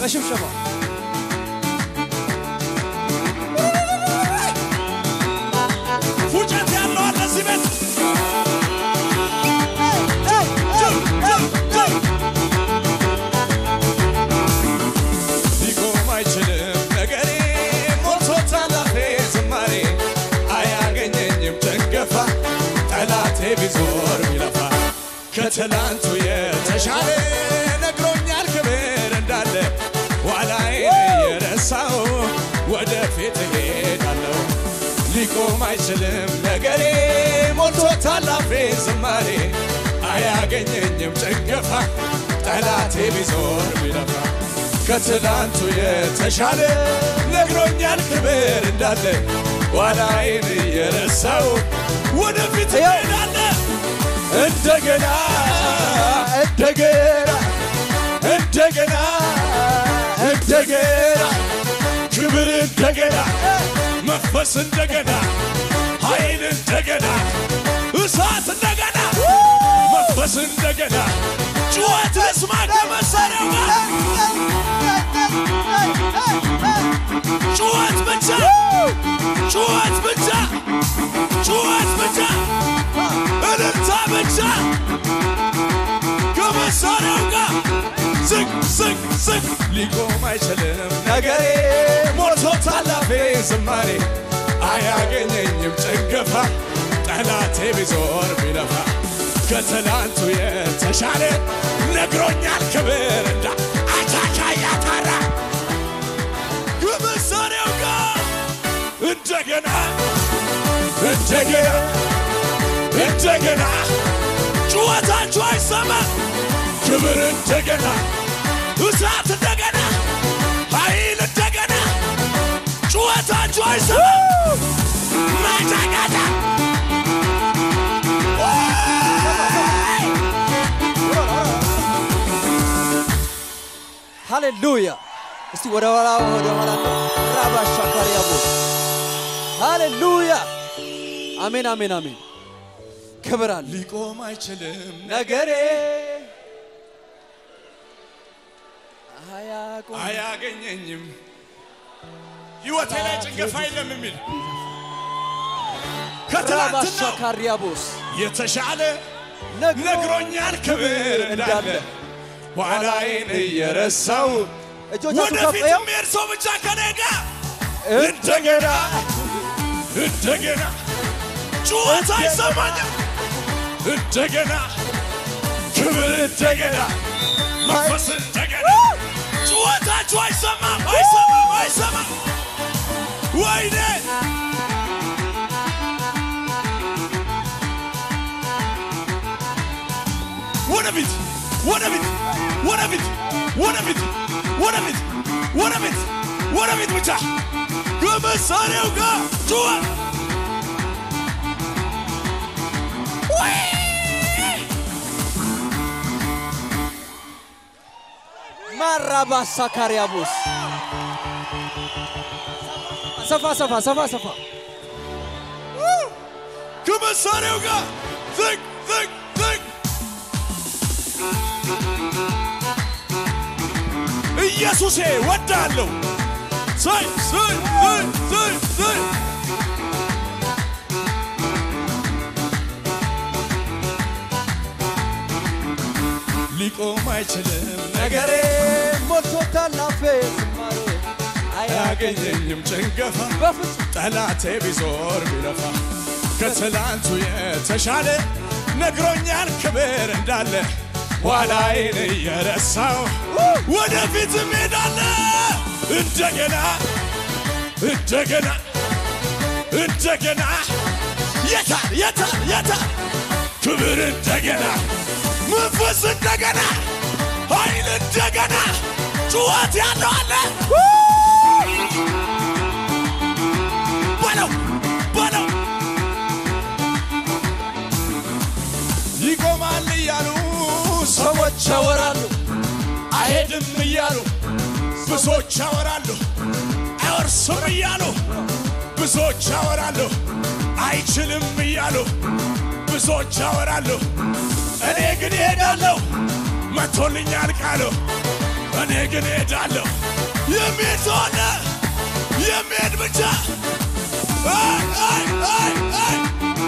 በሽብሸባ ፉጨት ያለው አለ እዚህ ቤት ሊቆም አይችልም ነገሬ ሞልቶታል አፌ ዝማሬ አያገኘኝም ጭንገፋ ጠላቴ ቢዞር ቢለፋ ከትላንቱ የተሻለ ነግሮኛል ክብር እንዳለ ኋላዬን የረሳው ወደፊት እሄዳለሁ ሊቆም አይችልም ነገሬ ሞልቶታል አፌ ዝማሬ አያገኘኝም ጭንገፋ ጠላቴ ቢዞር ቢለፋ ከትላንቱ የተሻለ ነግሮኛል ክብር እንዳለ ኋላዬን እየረሳው ወደፊት እሄዳለ እንደገና እንደገና እንደገና እንደገና ክብር እንደገና መንፈስ እንደገና ኃይል እንደገና እሳት እንደገና መንፈስ እንደገና ጩኸት ልስማ ከመሳሪያው ጋር ጩኸት ብቻ ጩኸት ብቻ ጩኸት ብቻ እልልታ ብቻ ከመሳሪያው ጋር ዝቅ ዝቅ ዝቅ ሊቆም አይችልም ነገሬ ሞልቶታል አፌ ዝማሬ አያገኘኝም ጭንገፋ ጠላቴ ቢዞር ቢለፋ ከትላንቱ የተሻለ ነግሮኛል ክብር እንዳ አቻቻ ያታራ ከመሳሪያው ጋር እንደገና እንደገና እንደገና ጩኸታችሁ አይሰማ ክብር እንደገና እሳት እንደገና ኃይል እንደገና ጩኸታችሁ አይሰማ ማጫቃጫ ሃሌሉያ እስቲ ወደ ኋላ ወደ ኋላ ራባሻ ካሪያቦ ሃሌሉያ አሜን አሜን አሜን ክብር አለ ሊቆም አይችልም ነገሬ አያቆም አያገኘኝም ህይወቴ ላይ ጭንገፋ የለም የሚል ራባሻ ከትላንትናው ካሪያቦስ የተሻለ ነግሮ ነግሮኛል ክብር እንዳለ ኋላዬን እየረሳው እጆቻችሁ ከፍ ወደፊት ይኸው የሚሄድ ሰው ብቻ ከኔ ጋር እንደገና እንደገና ጩኸት አይሰማኝም እንደገና ክብር እንደገና መንፈስ እንደገና ጩኸታችሁ አይሰማም አይሰማም አይሰማም ወይኔ ወደፊት ወደፊት ወደፊት ወደፊት ወደፊት ወደፊት ወደፊት ብቻ ከመሳሪያው ጋር ጩኸት ማራባሳ ካሪያቦስ ሰፋ ሰፋ ሰፋ ሰፋ ከመሳሪያው ጋር ዝቅ ዝቅ ዝቅ ኢየሱሴ ወዳለሁ ሰይ ሰይ ሰይ ሰይ ሰይ ሊቆም አይችልም ነገሬ ሞልቶታል አፌ ዝማሬ አያገኘኝም ጭንገፋ በፍጹም ጠላቴ ቢዞር ቢለፋ ከትላንቱ የተሻለ ነግሮኛል ክብር እንዳለ ኋላዬን እየረሳው ወደፊት ሄዳለ እንደገና እንደገና እንደገና የታል የታል የታል ክብር እንደገና መንፈስ እንደገና ኃይል እንደገና ጩኸት ያለው አለ በለው በለው ይቆማል እያሉ ሰዎች ያወራሉ፣ አይሄድም እያሉ ብዙዎች ያወራሉ፣ አይወርስም እያሉ ብዙዎች ያወራሉ፣ አይችልም እያሉ ብዙዎች ያወራሉ። እኔ ግን እሄዳለሁ መቶልኛል ቃሉ እኔ ግን ሄዳለሁ። የሚሄድ ሰው አለ? የሚሄድ ብቻ አይ አይ አይ አይ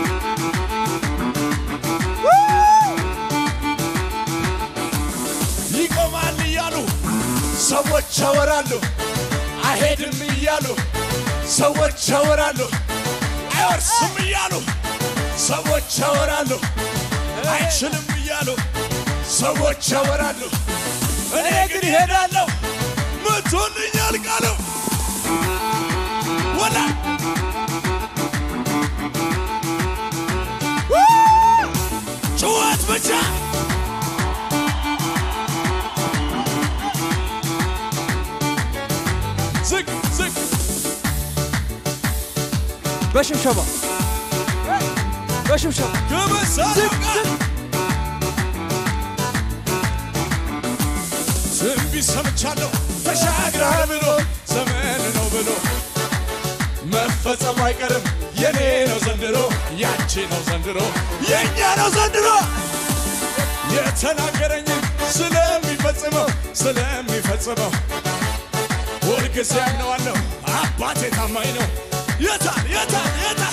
ይቆማል እያሉ ሰዎች ያወራሉ። አይሄድም እያሉ ሰዎች ያወራሉ። አይወርስም እያሉ ሰዎች ያወራሉ። አይችልም እያሉ ሰዎች ያወራሉ። እኔ ግን ይሄዳለሁ መቶልኛል ቃሉ ወላ ጩኸት ብቻ ዝቅ ዝቅ በሽብሸባ በሽብሸባ ከመሳሪያው ጋር ትንቢት ሰምቻለሁ ተሻግረሃል ብሎ ዘመን ነው ብሎ መፈጸሙ አይቀርም የኔ ነው ዘንድሮ ያንቺ ነው ዘንድሮ የእኛ ነው ዘንድሮ የተናገረኝን ስለሚፈጽመው ስለሚፈጽመው ሁልጊዜ አምነዋለሁ አባቴ ታማኝ ነው የታል የታል የታል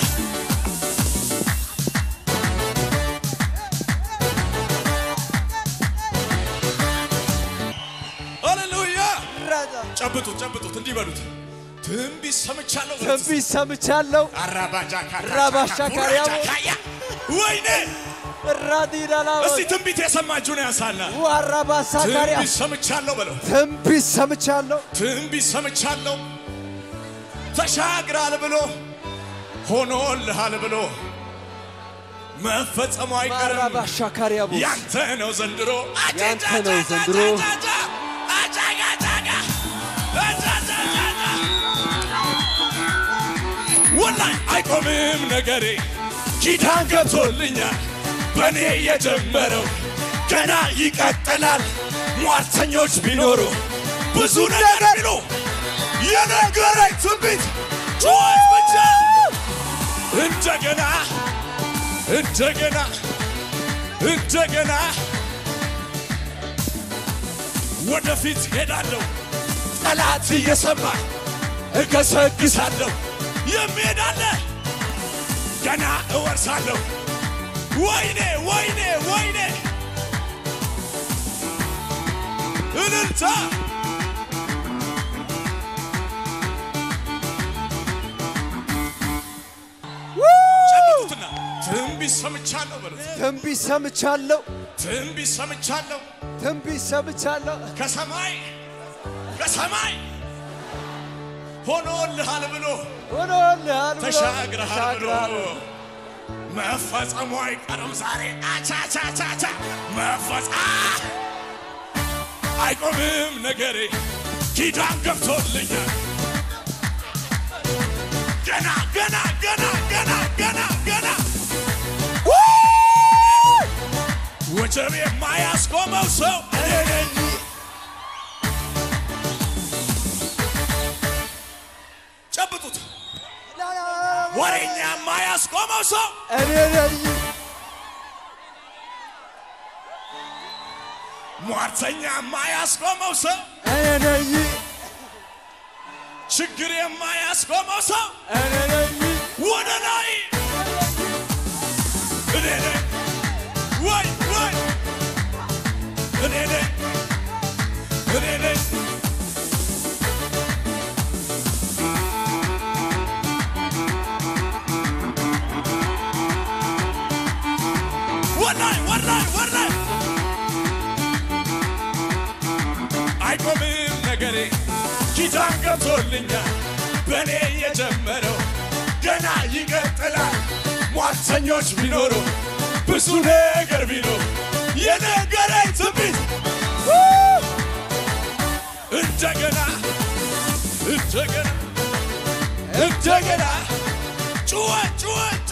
ሃሌሉያ ጨብጡት ጨብጡት እንዲህ በሉት ትንቢት ሰምቻለሁ በሉት። ትንቢት ሰምቻለሁ። አራባጃ ራባሻ ካሪያቦ። ወይኔ ራዲዳላ እስቲ ትንቢት የሰማችሁን ያንሳና ዋራባሳ ካሪያ ትንቢት ሰምቻለሁ በለው ትንቢት ሰምቻለሁ። ትንቢት ሰምቻለሁ ተሻግራል ብሎ ሆኖልሃል ብሎ መፈጸሙ አይቀርም ዋራባሻ ካሪያቦ ያንተ ነው ዘንድሮ ያንተ ነው ዘንድሮ። ወላይ አይቆምም ነገሬ ኪዳን ገብቶልኛል በእኔ የጀመረው ገና ይቀጥላል ሟርተኞች ቢኖሩ ብዙ ነገር ቢሉ የነገረኝ ትንቢት ጩኸት ብቻ እንደገና እንደገና እንደገና ወደፊት ሄዳለሁ ጠላት እየሰማ እገሰግሳለሁ የሚሄዳለ ገና እወርሳለሁ ወይኔ ወይኔ ወይኔ እልልታ ጨብጡትና ትንቢት ሰምቻለሁ በሉት ትንቢት ሰምቻለሁ። ትንቢት ሰምቻለሁ ትንቢት ሰምቻለሁ። ከሰማይ ከሰማይ ሆኖልሃል ብሎ ሆኖልሃል ብሎ ተሻግረሃል ብሎ ተሻግረሃል። መፈጸሙ አይቀርም ዛሬ አቻቻቻቻ መፈጸ አይቆምም ነገሬ ኪዳን ገብቶልኛል ገና ገና ገና ገና ገና ገና ወጀብ የማያስቆመው ሰው እኔ ነኝ። ጨብጡት። ወሬኛ የማያስቆመው ሰው እኔ ነኝ። ሟርተኛ የማያስቆመው ሰው እኔ ነኝ። ችግር የማያስቆመው ሰው እኔ ነኝ። ወደ ላይ እኔ ነኝ ወይ ወይ እኔ ነኝ እኔ ነኝ ወላይ ወላይ ወላይ አይቆምም ነገሬ ኪዳን ገብቶልኛል በእኔ የጀመረው ገና ይቀጥላል ሟርተኞች ቢኖሩ ብዙ ነገር ቢኖር የነገረኝ ትንቢት እንደገና እንደገና እንደገና ጩኸት ጩኸት